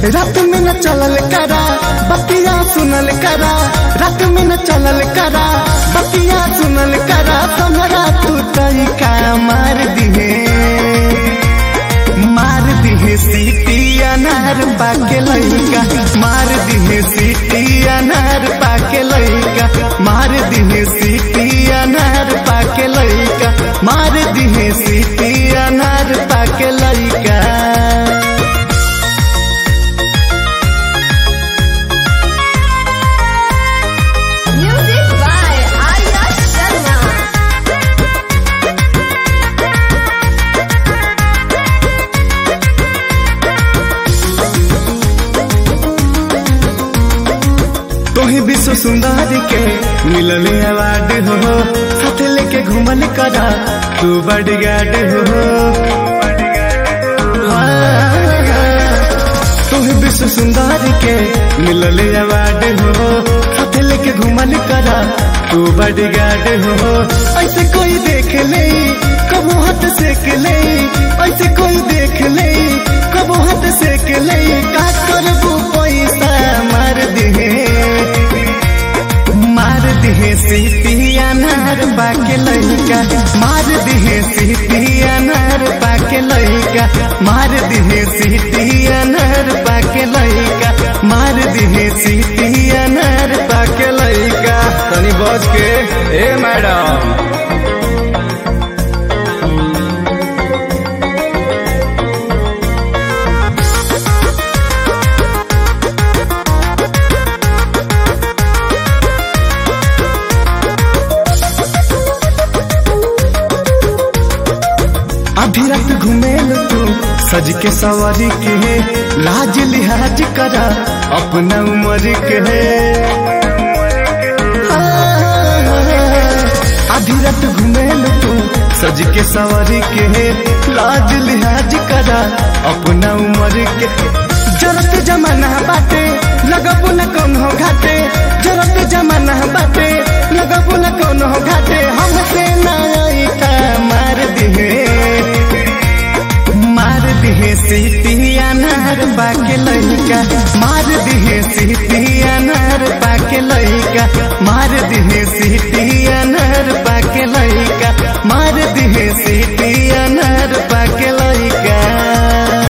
रात में न चलल करा बतिया सुनल करा रात में न चलल करा बतिया सुनल करा हमरा तू तरीका मार दिहे मार दिहे सीटी अनार पाके लइका मार दिहे सीटी अनार पाके लइका मार दिहे सीटी अनार पाके लइका मार दिहे सीटी अनार पाके लइका Music by Arya Sharma. तोही विश्व सुंदर के मिलल अवार्ड हो साथ लेके घूमल करा तू बड़ी गार्ड हो तोही विश्व सुंदर के मिलल अवार्ड हो साथ लेके घूमल करा तू बड़ी गार्ड हो ऐसे कोई देख ले कबो हाथ सेक ले ऐसे कोई देख ले कबो हाथ सेक ले का करबू पैसा मार दिहे मार दिहे सीटी अनार पाके लइका मार दिहे सीटी अनार पाके लइका मार दिहे सीटी अनार पाके लइका मार दिहे सीटी अनार पाके लइका तनी बच के ए मैडम अभी रात घूमेल तू सज के सवारी के लाज लिहाज करा अपना उम्र के आधी रात घूमेल तू सज के सवारी के लाज लिहाज करा अपना उम्र के जरत जमाना बाटे लगबू न कौन हो घाटे जरत जमाना बाटे लगबू न कौन हो घाटे हमसे ना आईता मार दिहे मार दिहे सीटी अनार पाके लइका मार दिहे सीटी अनार पाके लइका मार दिहे सीटी अनार पाके लइका मार दिहे सीटी अनार